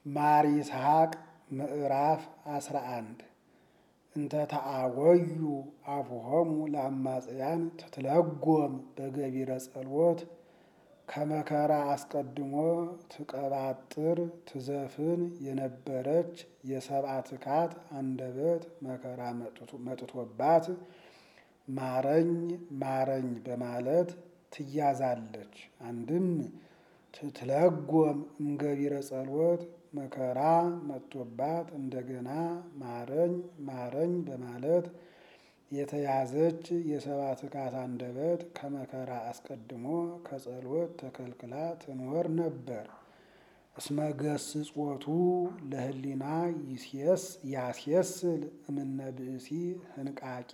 ማር ይስሐቅ ምዕራፍ አስራ አንድ እንተ ተአወዩ አፉሆሙ ለአማጽያን ትትለጎም በገቢረ ጸሎት ከመከራ አስቀድሞ ትቀባጥር ትዘፍን የነበረች የሰብአ ትካት አንደበት መከራ መጥቶባት ማረኝ ማረኝ በማለት ትያዛለች። አንድም ትትለጎም እምገቢረ ጸሎት መከራ መጥቶባት እንደገና ማረኝ ማረኝ በማለት የተያዘች የሰብአ ትካት አንደበት ከመከራ አስቀድሞ ከጸሎት ተከልክላ ትኖር ነበር። እስመ ገስጾቱ ለህሊና ያስየስል እምነ ብእሲ ህንቃቄ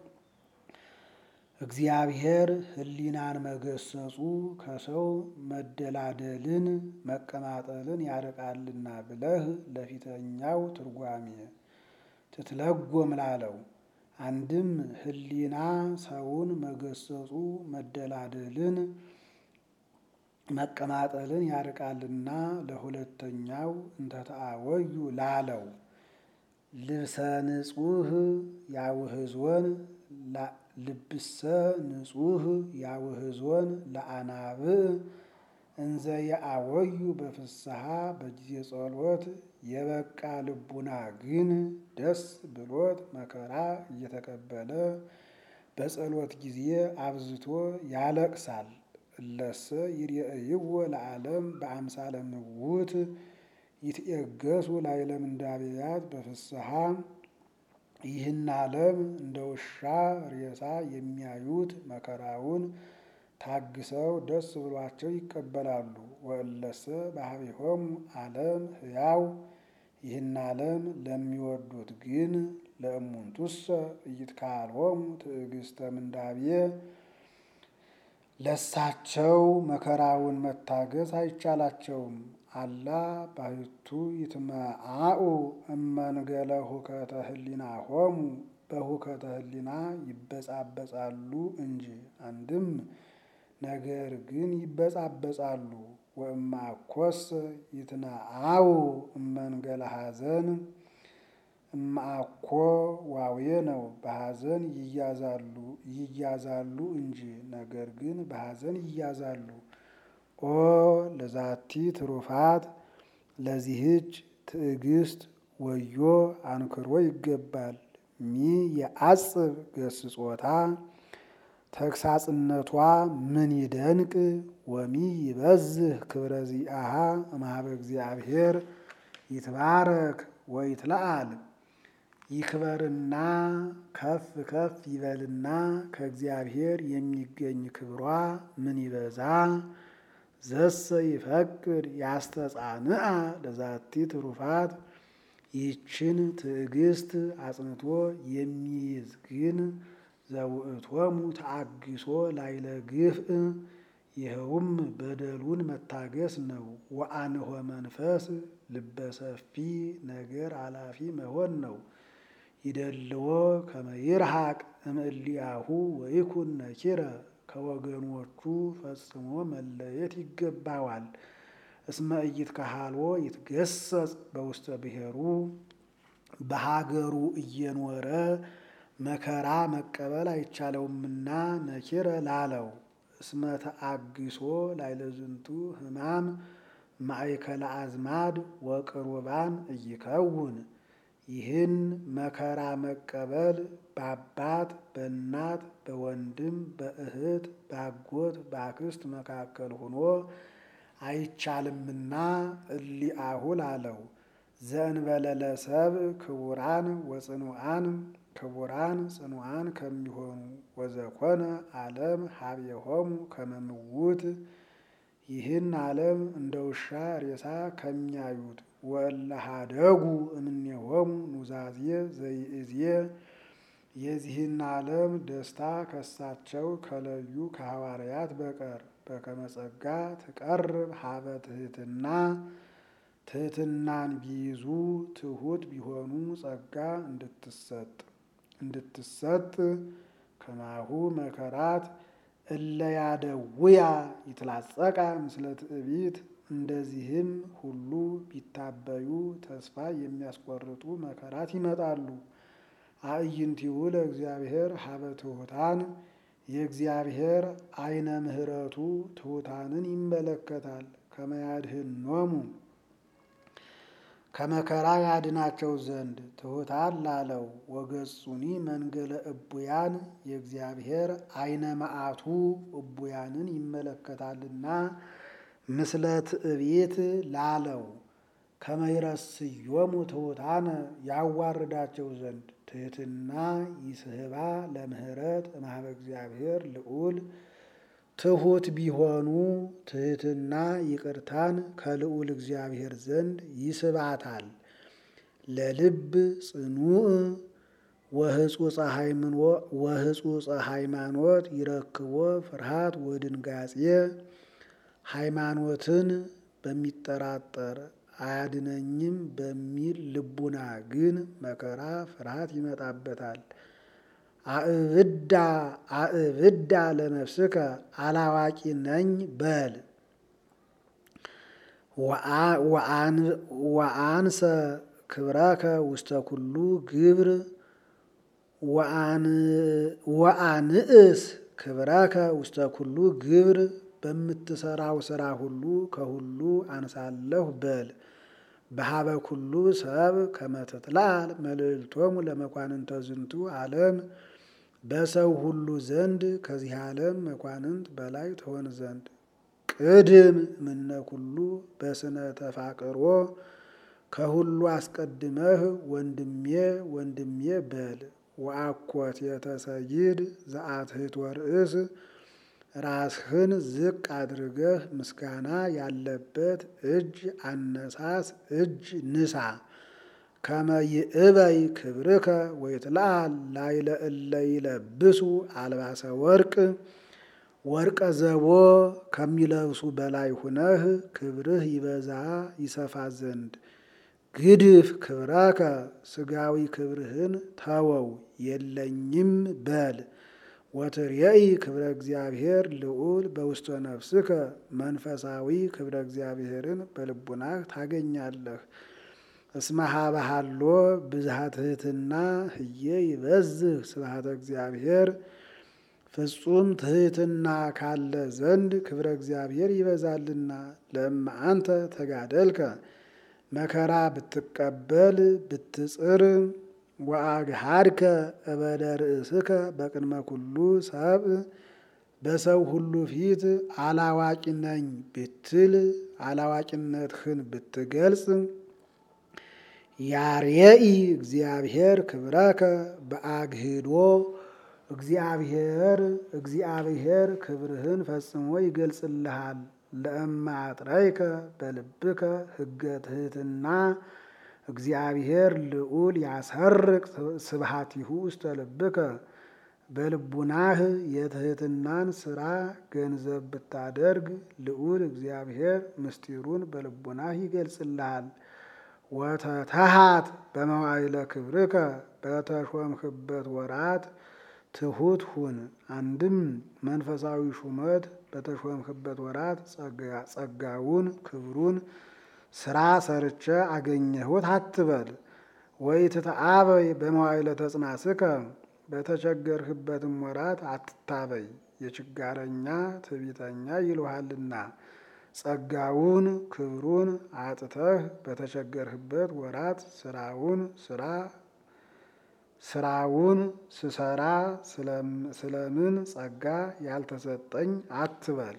እግዚአብሔር ህሊናን መገሰጹ ከሰው መደላደልን መቀማጠልን ያርቃልና ብለህ ለፊተኛው ትርጓሜ ትትለጎም ላለው አንድም ህሊና ሰውን መገሰጹ መደላደልን መቀማጠልን ያርቃልና ለሁለተኛው እንተ ተአወዩ ላለው ልብሰ ንጹህ ያውህዞን ልብሰ ንጹህ ያውህዞን ለአናብዕ እንዘ የአወዩ በፍስሐ በጊዜ ጸሎት የበቃ ልቡና ግን ደስ ብሎት መከራ እየተቀበለ በጸሎት ጊዜ አብዝቶ ያለቅሳል። እለሰ ይርአይዎ ለዓለም በአምሳለ ምውት ይትኤገሱ ላዕለ ምንዳቤያት በፍስሐ ይህን ዓለም እንደ ውሻ ሬሳ የሚያዩት መከራውን ታግሰው ደስ ብሏቸው ይቀበላሉ። ወእለሰ ባህቢሆሙ ዓለም ሕያው ይህን ዓለም ለሚወዱት ግን ለእሙንቱሰ ኢይትከሀሎሙ ትዕግስተ ምንዳቤ ለሳቸው መከራውን መታገስ አይቻላቸውም። አላ ባሕቱ ይትመዓኡ እመንገለ ሁከተ ህሊናሆሙ በሁከተ ህሊና ይበጻበጻሉ እንጂ። አንድም ነገር ግን ይበጻበጻሉ። ወእምአኮሰ ይትነአው እመንገለ ሐዘን እምአኮ ዋዌ ነው። በሐዘን ይያዛሉ ይያዛሉ እንጂ ነገር ግን በሐዘን ይያዛሉ። ኦ ለዛቲ ትሩፋት ለዚህች ትዕግስት ወዮ አንክሮ ይገባል። ሚ የአጽብ ገስጾታ ተግሳጽነቷ ምን ይደንቅ ወሚ ይበዝህ ክብረ ዚአሃ እምኀበ እግዚአብሔር ይትባረክ ወይትለዓል ይክበርና ከፍ ከፍ ይበልና ከእግዚአብሔር የሚገኝ ክብሯ ምን ይበዛ። ዘሰ ይፈቅድ ያስተጻንአ ለዛቲ ትሩፋት ይህችን ትዕግስት አጽንቶ የሚይዝ ግን ዘውእቶሙ ተአግሶ ላዕለ ግፍእ ይኸውም በደሉን መታገስ ነው። ወአንሆ መንፈስ ልበሰፊ ነገር አላፊ መሆን ነው። ይደልዎ ከመ ይርሐቅ እምእሊአሁ ወይኩን ነኪረ ከወገኖቹ ፈጽሞ መለየት ይገባዋል። እስመ ኢይትከሀልዎ ይትገሰጽ በውስተ ብሔሩ በሀገሩ እየኖረ መከራ መቀበል አይቻለውምና ነኪረ ላለው እስመ ተአግሶ ላዕለ ዝንቱ ሕማም ማእከለ አዝማድ ወቅሩባን እይከውን ይህን መከራ መቀበል በአባት በእናት በወንድም በእህት በአጎት በአክስት መካከል ሆኖ አይቻልምና እሊአሁ ላለው ዘእንበለ ለሰብእ ክቡራን ወጽኑዓን ክቡራን ጽኑዓን ከሚሆኑ ወዘኮነ ዓለም ሀቤሆሙ ከመ ምውት ይህን ዓለም እንደ ውሻ ሬሳ ከሚያዩት ወእለ ኀደጉ እምኔሆሙ ኑዛዜ ዘይእዜ የዚህን ዓለም ደስታ ከሳቸው ከለዩ ከሐዋርያት በቀር በከመ ጸጋ ትቀርብ ሀበ ትሕትና ትሕትናን ቢይዙ ትሑት ቢሆኑ ጸጋ እንድትሰጥ እንድትሰጥ ከማሁ መከራት እለ ያደውያ ይትላጸቃ ምስለ ትዕቢት እንደዚህም ሁሉ የሚታበዩ ተስፋ የሚያስቆርጡ መከራት ይመጣሉ። አዕይንቲሁ ለእግዚአብሔር ሀበ ትሑታን የእግዚአብሔር አይነ ምሕረቱ ትሑታንን ይመለከታል። ከመያድኅኖሙ ከመከራ ያድናቸው ዘንድ ትሑታን ላለው ወገጹኒ መንገለ እቡያን የእግዚአብሔር አይነ መዓቱ እቡያንን ይመለከታልና ምስለ ትዕቢት ላለው ከመይረስዮሙ ትሑታነ ያዋርዳቸው ዘንድ ትሕትና ይስህባ ለምህረት እምኀበ እግዚአብሔር ልዑል ትሑት ቢሆኑ ትሕትና ይቅርታን ከልዑል እግዚአብሔር ዘንድ ይስባታል። ለልብ ጽኑዕ ወህጹጸ ሃይማኖት ይረክቦ ፍርሃት ወድንጋጼ ሃይማኖትን በሚጠራጠር አያድነኝም በሚል ልቡና ግን መከራ ፍርሃት ይመጣበታል። አእብዳ አእብዳ ለነፍስከ አላዋቂ ነኝ በል ወአንሰ ክብረከ ውስተ ኩሉ ግብር ወአንእስ ክብረከ ውስተ ኩሉ ግብር በምትሰራው ስራ ሁሉ ከሁሉ አንሳለሁ በል። በሀበ ኩሉ ሰብ ከመትትላል መልእልቶሙ ለመኳንንተ ዝንቱ ዓለም በሰው ሁሉ ዘንድ ከዚህ ዓለም መኳንንት በላይ ትሆን ዘንድ ቅድም ምነ ኩሉ በስነ ተፋቅሮ ከሁሉ አስቀድመህ ወንድሜ ወንድሜ በል። ወአኮት የተሰይድ ዘአትህት ወርእስ ራስህን ዝቅ አድርገህ ምስጋና ያለበት እጅ አነሳስ እጅ ንሳ። ከመ ይእበይ ክብርከ ወይትለአል ላዕለ እለ ይለብሱ አልባሰ ወርቅ ወርቀ ዘቦ ከሚለብሱ በላይ ሁነህ ክብርህ ይበዛ ይሰፋ ዘንድ ግድፍ ክብረከ ስጋዊ ክብርህን ተወው የለኝም በል። ወትርየኢ ክብረ እግዚአብሔር ልዑል በውስተ ነፍስከ መንፈሳዊ ክብረ እግዚአብሔርን በልቡናህ ታገኛለህ። እስመ ኀበ ሀሎ ብዝሃ ትሕትና ህዬ ይበዝህ ስብሐተ እግዚአብሔር ፍጹም ትሕትና ካለ ዘንድ ክብረ እግዚአብሔር ይበዛልና። ለእመ አንተ ተጋደልከ መከራ ብትቀበል ብትጽር ወአግሃድከ እበደ ርእስከ በቅድመ ኩሉ ሰብእ በሰው ሁሉ ፊት አላዋቂ ነኝ ብትል አላዋቂነትህን ብትገልጽ ያርየኢ እግዚአብሔር ክብረከ በአግህዶ እግዚአብሔር እግዚአብሔር ክብርህን ፈጽሞ ይገልጽልሃል። ለእመ አጥረይከ በልብከ ሕገ ትሕትና እግዚአብሔር ልዑል ያሰርቅ ስብሐቲሁ ውስተ ልብከ በልቡናህ የትሕትናን ስራ ገንዘብ ብታደርግ ልዑል እግዚአብሔር ምስጢሩን በልቡናህ ይገልጽልሃል። ወተተሃት በመዋዕለ ክብርከ በተሾምክበት ወራት ትሑት ሁን። አንድም መንፈሳዊ ሹመት በተሾምክበት ወራት ጸጋውን ክብሩን ስራ ሰርቼ አገኘሁት አትበል። ወይ ትተአበይ በመዋዕለ ተጽናስከ በተቸገርህበትም ወራት አትታበይ፣ የችጋረኛ ትዕቢተኛ ይልሃልና። ጸጋውን ክብሩን አጥተህ በተቸገርህበት ወራት ስራውን ስራ ስራውን ስሰራ ስለምን ጸጋ ያልተሰጠኝ አትበል።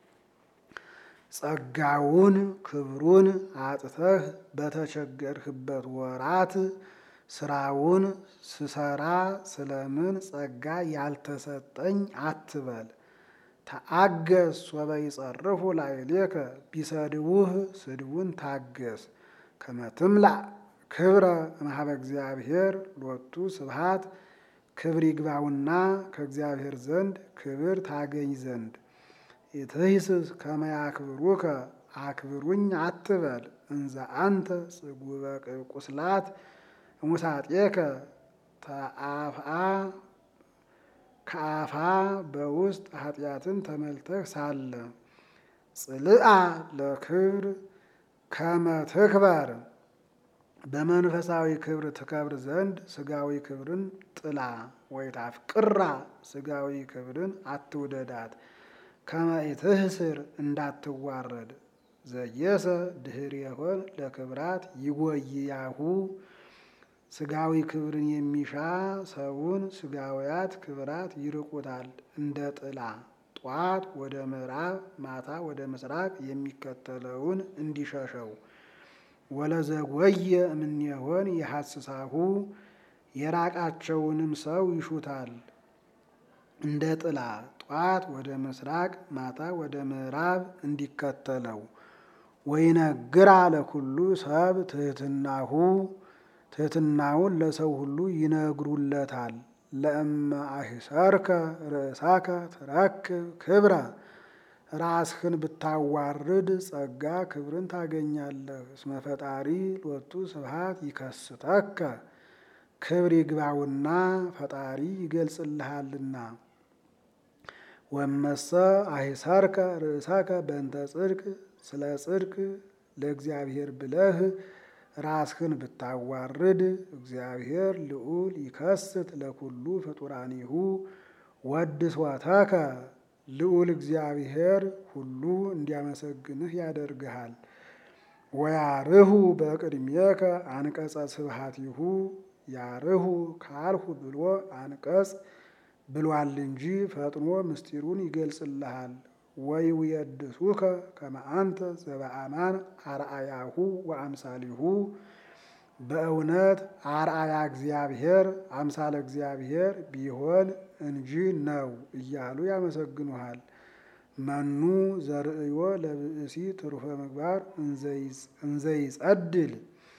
ጸጋውን ክብሩን አጥተህ በተቸገርህበት ወራት ስራውን ስሰራ ስለምን ጸጋ ያልተሰጠኝ አትበል። ተአገስ ሶበ ይጸርፉ ላዕሌከ ቢሰድቡህ ስድቡን ታገስ። ከመ ትምላእ ክብረ እምኀበ እግዚአብሔር ሎቱ ስብሐት ክብር ይግባውና ከእግዚአብሔር ዘንድ ክብር ታገኝ ዘንድ ኢትሂስስ ከመ ያክብሩከ አክብሩኝ አትበል። እንዘ አንተ ጽጉበ ቁስላት እሙሳጤከ ተአፍአ ከአፋ በውስጥ ኃጢአትን ተመልተህ ሳለ ጽልአ ለክብር ከመ ትክበር በመንፈሳዊ ክብር ትከብር ዘንድ ስጋዊ ክብርን ጥላ ወይታፍቅራ ስጋዊ ክብርን አትውደዳት። ከመ ኢትሕስር እንዳትዋረድ ዘየሰ ድኅሬሆን ለክብራት ይጎይያሁ ስጋዊ ክብርን የሚሻ ሰውን ስጋውያት ክብራት ይርቁታል እንደ ጥላ ጧት ወደ ምዕራብ ማታ ወደ ምስራቅ የሚከተለውን እንዲሸሸው። ወለዘጎየ እምኔሆን የሐስሳሁ የራቃቸውንም ሰው ይሹታል እንደ ጥላ ጧት ወደ ምስራቅ ማታ ወደ ምዕራብ እንዲከተለው። ወይነግራ ለኩሉ ሰብ ትሕትናሁ ትሕትናውን ለሰው ሁሉ ይነግሩለታል። ለእመ አሂሰርከ ርእሳከ ትረክብ ክብረ ራስህን ብታዋርድ ጸጋ ክብርን ታገኛለህ። እስመ ፈጣሪ ሎቱ ስብሐት ይከስተከ ክብር ይግባውና ፈጣሪ ይገልጽልሃልና። ወመሰ አሂሰርከ ርእሳከ በእንተ ጽድቅ ስለ ጽድቅ ለእግዚአብሔር ብለህ ራስህን ብታዋርድ እግዚአብሔር ልዑል ይከስት ለኩሉ ፍጡራኒሁ ወድሶተከ ልዑል እግዚአብሔር ሁሉ እንዲያመሰግንህ ያደርግሃል። ወያርሁ በቅድሜከ አንቀጸ ስብሐቲሁ ያርሁ ካልሁ ብሎ አንቀጽ ብሏል እንጂ ፈጥኖ ምስጢሩን ይገልጽልሃል። ወይውየድሱከ ከመ አንተ ዘበአማን አርአያሁ ወአምሳሊሁ በእውነት አርአያ እግዚአብሔር አምሳለ እግዚአብሔር ቢሆን እንጂ ነው እያሉ ያመሰግኑሃል። መኑ ዘርእዮ ለብእሲ ትሩፈ ምግባር እንዘይጸድል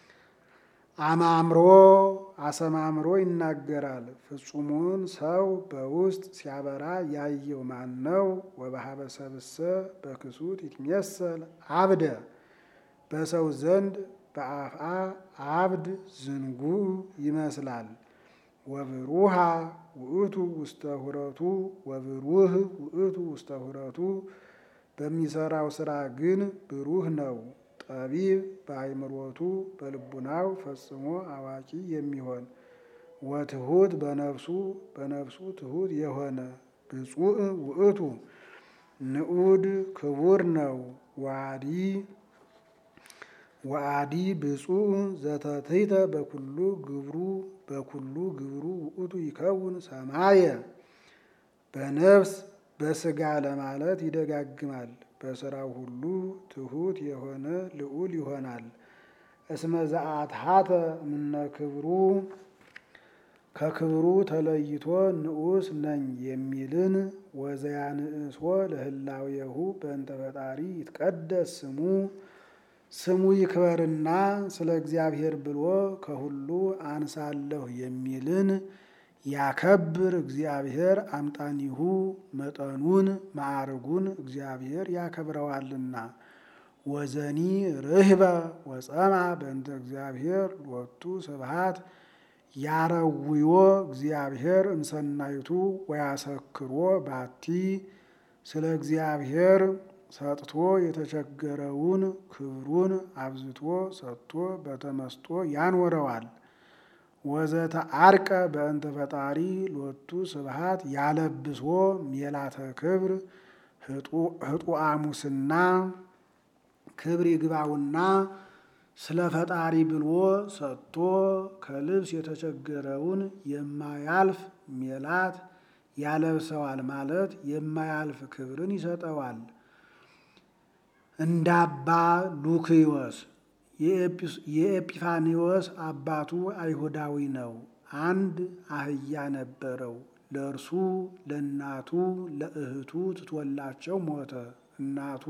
አማምሮ አሰማምሮ ይናገራል። ፍጹሙን ሰው በውስጥ ሲያበራ ያየው ማን ነው? ወበሀበ ሰብእሰ በክሱት ይትሜሰል አብደ በሰው ዘንድ በአፍአ አብድ ዝንጉዕ ይመስላል። ወብሩሃ ውእቱ ውስተ ሁረቱ ወብሩህ ውእቱ ውስተ ሁረቱ በሚሰራው ስራ ግን ብሩህ ነው። ጠቢብ በአይምሮቱ በልቡናው ፈጽሞ አዋቂ የሚሆን ወትሑት በነፍሱ በነፍሱ ትሑት የሆነ ብፁዕ ውእቱ ንዑድ ክቡር ነው። ዋዲ ወአዲ ብፁዕ ዘተትሕተ በኩሉ ግብሩ በኩሉ ግብሩ ውእቱ ይከውን ሰማየ በነፍስ በስጋ ለማለት ይደጋግማል። በስራው ሁሉ ትሑት የሆነ ልዑል ይሆናል። እስመ ዘአትሐተ እምነ ክብሩ ከክብሩ ተለይቶ ንዑስ ነኝ የሚልን ወዘያንእሶ ለህላዌሁ በእንተ ፈጣሪ ይትቀደስ ስሙ ስሙ ይክበርና ስለ እግዚአብሔር ብሎ ከሁሉ አንሳለሁ የሚልን ያከብር እግዚአብሔር አምጣኒሁ መጠኑን ማዕርጉን እግዚአብሔር ያከብረዋልና። ወዘኒ ርህበ ወጸማ በእንተ እግዚአብሔር ሎቱ ስብሐት ያረውዮ እግዚአብሔር እምሰናይቱ ወያሰክሮ ባቲ ስለ እግዚአብሔር ሰጥቶ የተቸገረውን ክብሩን አብዝቶ ሰጥቶ በተመስጦ ያኖረዋል። ወዘተ አርቀ በእንተ ፈጣሪ ሎቱ ስብሐት ያለብሶ ሜላተ ክብር ህጡአሙስና ክብር ይግባውና ስለ ፈጣሪ ብሎ ሰጥቶ ከልብስ የተቸገረውን የማያልፍ ሜላት ያለብሰዋል ማለት የማያልፍ ክብርን ይሰጠዋል። እንደ አባ ሉክዮስ የኤጲፋኒዎስ አባቱ አይሁዳዊ ነው። አንድ አህያ ነበረው። ለእርሱ ለእናቱ ለእህቱ ትቶላቸው ሞተ። እናቱ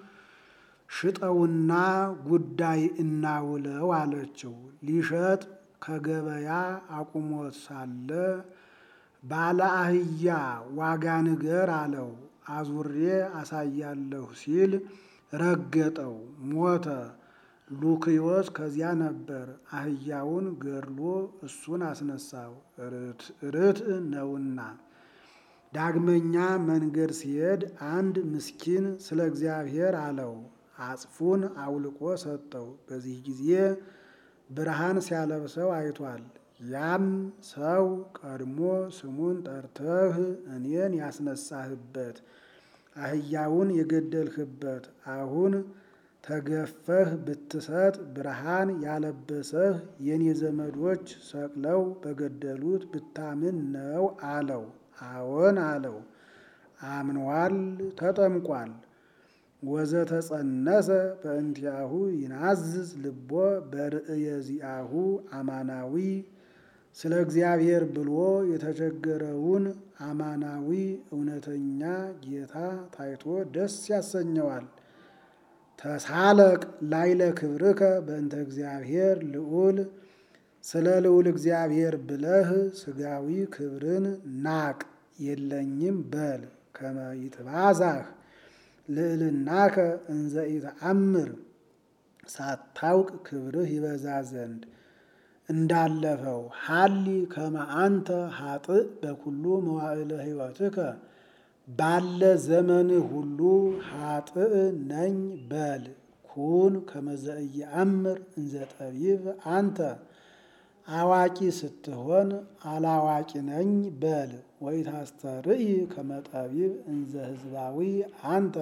ሽጠውና ጉዳይ እናውለው አለችው። ሊሸጥ ከገበያ አቁሞት ሳለ ባለ አህያ ዋጋ ንገር አለው። አዙሬ አሳያለሁ ሲል ረገጠው፣ ሞተ። ሉክዮስ ከዚያ ነበር። አህያውን ገድሎ እሱን አስነሳው፣ ርትዕ ነውና። ዳግመኛ መንገድ ሲሄድ አንድ ምስኪን ስለ እግዚአብሔር አለው፣ አጽፉን አውልቆ ሰጠው። በዚህ ጊዜ ብርሃን ሲያለብሰው አይቷል። ያም ሰው ቀድሞ ስሙን ጠርተህ እኔን ያስነሳህበት አህያውን የገደልህበት አሁን ተገፈህ ብትሰጥ ብርሃን ያለበሰህ የኔ ዘመዶች ሰቅለው በገደሉት ብታምን ነው አለው። አዎን አለው። አምኗል፣ ተጠምቋል። ወዘተጸነሰ በእንቲአሁ ይናዝዝ ልቦ በርእየ ዚአሁ አማናዊ ስለ እግዚአብሔር ብሎ የተቸገረውን አማናዊ እውነተኛ ጌታ ታይቶ ደስ ያሰኘዋል። ተሳለቅ ላይለ ክብርከ በእንተ እግዚአብሔር ልዑል ስለ ልዑል እግዚአብሔር ብለህ ስጋዊ ክብርን ናቅ የለኝም በል ከመ ይትባዛህ ልዕልናከ እንዘ ኢተአምር ሳታውቅ ክብርህ ይበዛ ዘንድ እንዳለፈው ሀሊ ከመ አንተ ሀጥእ በኩሉ መዋዕለ ሕይወትከ ባለ ዘመንህ ሁሉ ሀጥእ ነኝ በል። ኩን ከመ ዘኢየአምር እንዘ ጠቢብ አንተ አዋቂ ስትሆን አላዋቂ ነኝ በል። ወኢታስተርኢ ከመ ጠቢብ እንዘ ሕዝባዊ አንተ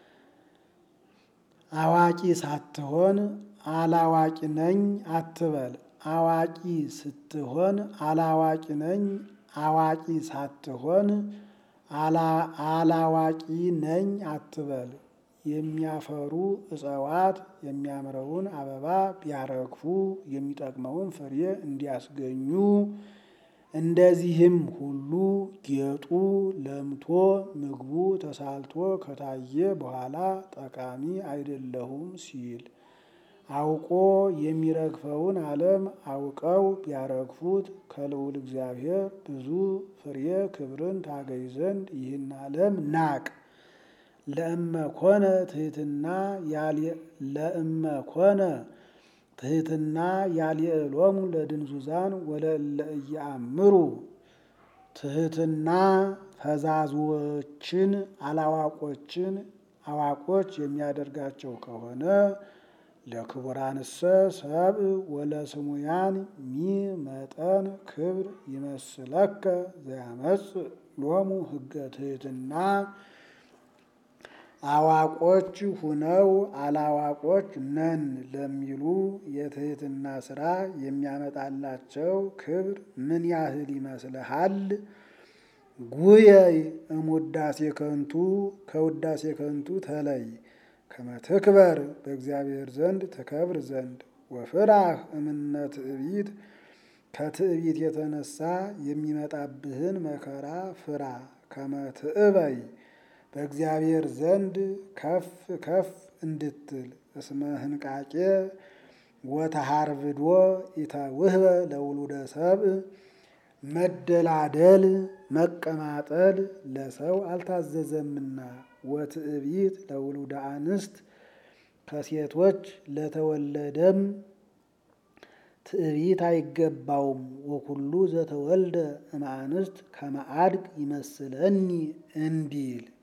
አዋቂ ሳትሆን አላዋቂ ነኝ አትበል። አዋቂ ስትሆን አላዋቂ ነኝ አዋቂ ሳትሆን አላዋቂ ነኝ አትበል። የሚያፈሩ እጽዋት የሚያምረውን አበባ ቢያረግፉ የሚጠቅመውን ፍሬ እንዲያስገኙ እንደዚህም ሁሉ ጌጡ ለምቶ ምግቡ ተሳልቶ ከታየ በኋላ ጠቃሚ አይደለሁም ሲል አውቆ የሚረግፈውን ዓለም አውቀው ቢያረግፉት ከልዑል እግዚአብሔር ብዙ ፍሬ ክብርን ታገኝ ዘንድ ይህን ዓለም ናቅ። ለእመ ኮነ ትሕትና ለእመ ኮነ ትሕትና ያልየዕሎሙ ለድንዙዛን ወለእለ ኢየአምሩ ትሕትና ፈዛዝዎችን አላዋቆችን አዋቆች የሚያደርጋቸው ከሆነ ለክቡራንሰ ሰብእ ወለስሙያን ሚ መጠን ክብር ይመስለከ ዘያመጽእ ሎሙ ሕገ ትሕትና አዋቆች ሁነው አላዋቆች ነን ለሚሉ የትሕትና ሥራ የሚያመጣላቸው ክብር ምን ያህል ይመስልሃል? ጉየይ እሙዳሴ ከንቱ ከውዳሴ ከንቱ ተለይ ከመ ትክበር በእግዚአብሔር ዘንድ ትከብር ዘንድ ወፍራህ እምነ ትዕቢት ከትዕቢት የተነሳ የሚመጣብህን መከራ ፍራ። ከመ ትዕበይ በእግዚአብሔር ዘንድ ከፍ ከፍ እንድትል እስመ ህንቃቄ ወተሃርብዶ ኢተውህበ ለውሉደ ሰብእ መደላደል መቀማጠል ለሰው አልታዘዘምና ወትዕቢት ለውሉደ አንስት ከሴቶች ለተወለደም ትዕቢት አይገባውም። ወኩሉ ዘተወልደ እምአንስት ከመ አድግ ይመስለኒ እንዲል